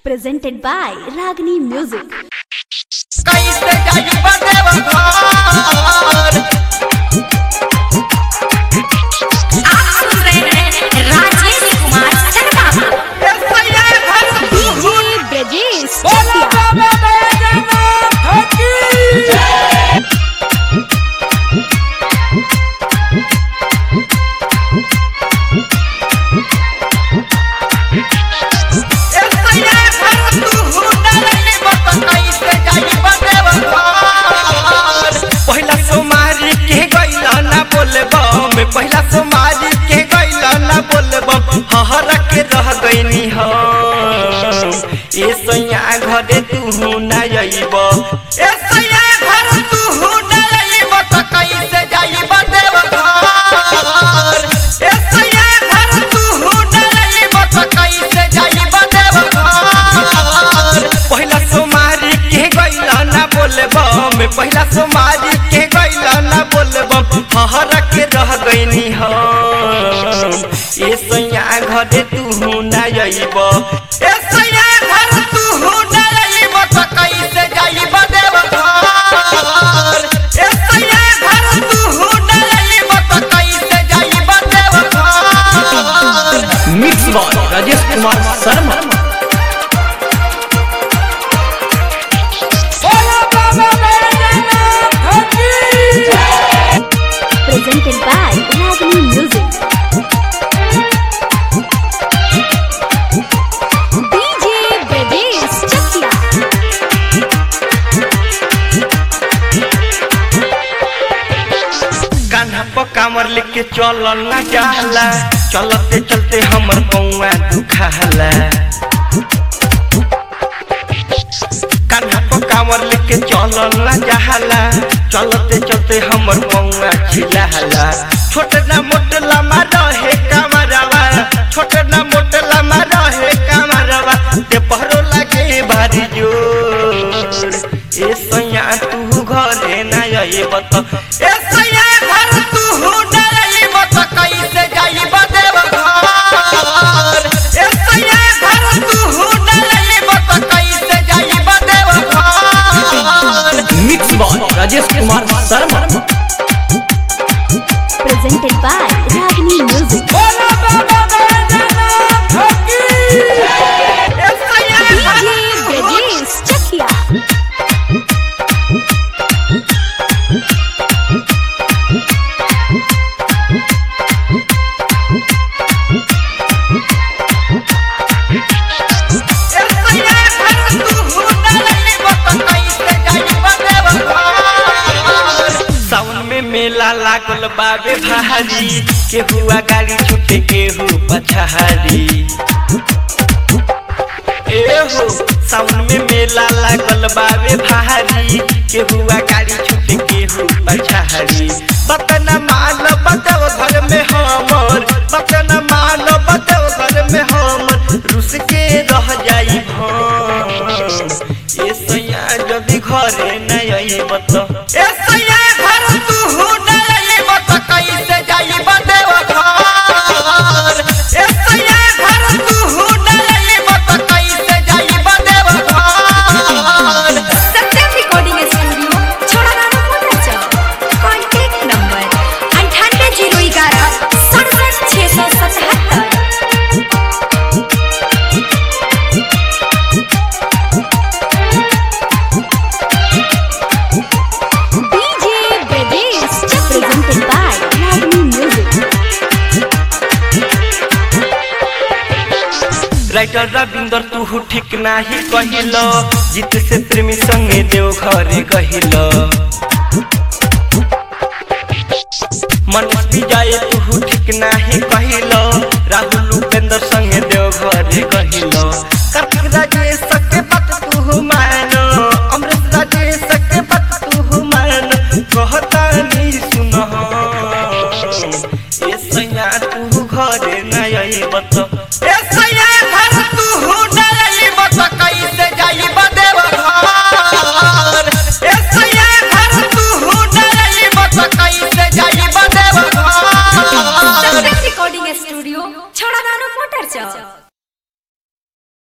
presented by Ragini Music. कैसे जाई बदेव घर आप सुन रहे हैं राजेश कुमार शर्मा ऐसा ये घर DJ Brajesh बोलो Chakia. बाबा बैजनाथ की ऐसा ये घर तू हुनरली बत कैसे जाई बदेव घर पहिला सोमारी के गइला ना बोलबम पहिला सोमारी के गइला ना बोलबम हहर के रह गइनी हम ए सैया घरे तू ना अइब ए सैया घर तू ना अइब त कैसे जाइब देव घर ए सैया घर तू ना अइब त कैसे जाइब देव घर पहिला सोमारी के गइला ना बोलबम पहिला सोमारी के गइला ना बोलबम हहर के रह गइनी हम ए सैया घरे तू ना अइब ए सैया घर तू ना अइब त कैसे जाइब देव घर ए सैया घर तू ना अइब त कैसे जाइब Deoghar mix by Rajesh Kumar Sharma बोला बाबा बैजनाथ की Presented by Ragini Music. DJ Brajesh Chakia. Kanha पर कामर लेके चलल ना जाला चलते चलते हमर पौआ दुखाला कान्हा पर कामर लेके चलल ना जाला चलते चलते हमर पौआ छिलाला छोट ना मोट लम्बा रहे कामरवा छोट ना मोट लम्बा रहे कामरवा ते पहरो लागे भारी जोर ए सैया तू घरे ना अइब त ए सैया घर तू ना अइब त कैसे जाइब देव घर ए सैया घर तू ना अइब त कैसे जाइब Deoghar mix by Rajesh Kumar Sharma Presented by Ragini Music. बोला बाबा बैजनाथ की ए सैया DJ Brajesh Chakia. सावन में मेला लागल बाबे भारी केहुआ गाड़ी छूटे केहू पछारी एहो सावन में मेला लागल बाबे भारी केहुआ गाड़ी छूटे केहू पछारी बतन माल बतव घर में हमर बतन माल बतव घर में हमर रुस के रह जाई हम ए सैया जदी घरे न अइब त ए सैया घर तू न अइब त कैसे जाइब देव घर ए सैया घर तू न अइब त कैसे जाइब देव घर सत्यम रिकॉर्डिंग स्टूडियो छोड़ाना मोटा कॉन्टैक्ट नंबर अंठानवे जीरो ग्यारह सड़सठ छः सौ सतहत्तर DJ Brajesh Chakia. Presented by Ragini Music. Writer Ravinder तू ठीक नाही कहिल जीत से प्रेमी संगे देव घरे कहिल मनीष विजय तू ठीक नाही कहिल राहुल उपेंद्र संगे देव घरे कहिल